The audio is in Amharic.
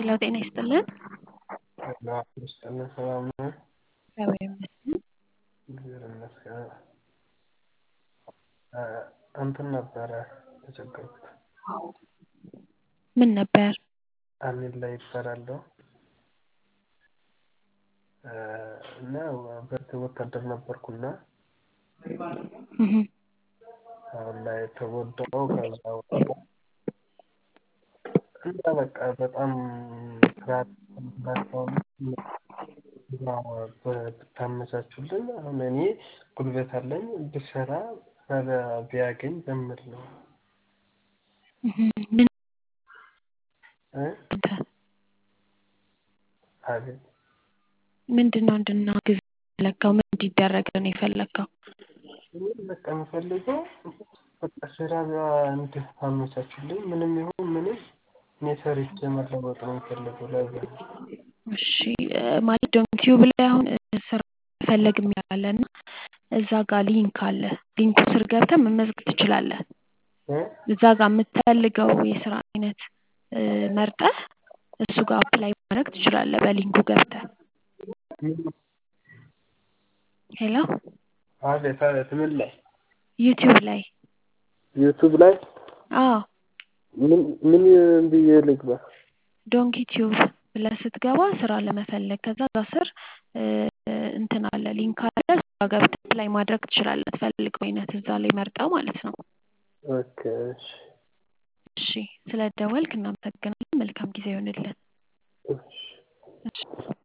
ሄሎ ጤና ይስጥልን። ጤና ይስጥልን ሰላም ነው? እግዚአብሔር ይመስገን። እግዚአብሔር ይመስገን። እንትን ነበረ የተቸገርኩት። ምን ነበር? አሚን ላይ ይባላለሁ እና በፊት ወታደር ነበርኩና እህ አሁን ላይ ተጎዳው ከዛ እና በቃ በጣም ስራ ብታመቻቹልኝ አሁን እኔ ጉልበት አለኝ ብሰራ ቢያገኝ በምል ነው። ምን እ አቤት ምንድነው እንድናግዝ የፈለከው? ምን እንዲደረግ ነው የፈለከው? እኔ በቃ የምፈልገው በቃ ስራ እንድታመቻቹልኝ ምንም ይሁን ምንም እኔ ሰርቼ መለወጥ ነው የምፈልገው ለዛ ነው። እሺ ማለት ዶንኪዩብ ላይ አሁን ስራ መፈለግ የሚል አለ እና እዛ ጋር ሊንክ አለ። ሊንኩ ስር ገብተህ መመዝገብ ትችላለህ። እዛ ጋር የምትፈልገው የስራ አይነት መርጠህ እሱ ጋር አፕላይ ማድረግ ትችላለህ በሊንኩ ገብተህ። ሄሎ አቤት አቤት ምን ላይ? ዩቲዩብ ላይ ዩቲዩብ ላይ አዎ ምን ምን ብዬ ልግባ? ዶንኪ ቲዩብ ብለህ ስትገባ ስራ ለመፈለግ ከዛ እዛ ስር እንትን አለ ሊንክ አለ እዛ ጋር ገብተህ አፕላይ ማድረግ ትችላለህ የምትፈልገው አይነት እዛ ላይ መርጠህ ማለት ነው። ኦኬ እሺ እሺ ስለደወልክ እናመሰግናለን። መልካም ጊዜ ይሁንልህ። እሺ እሺ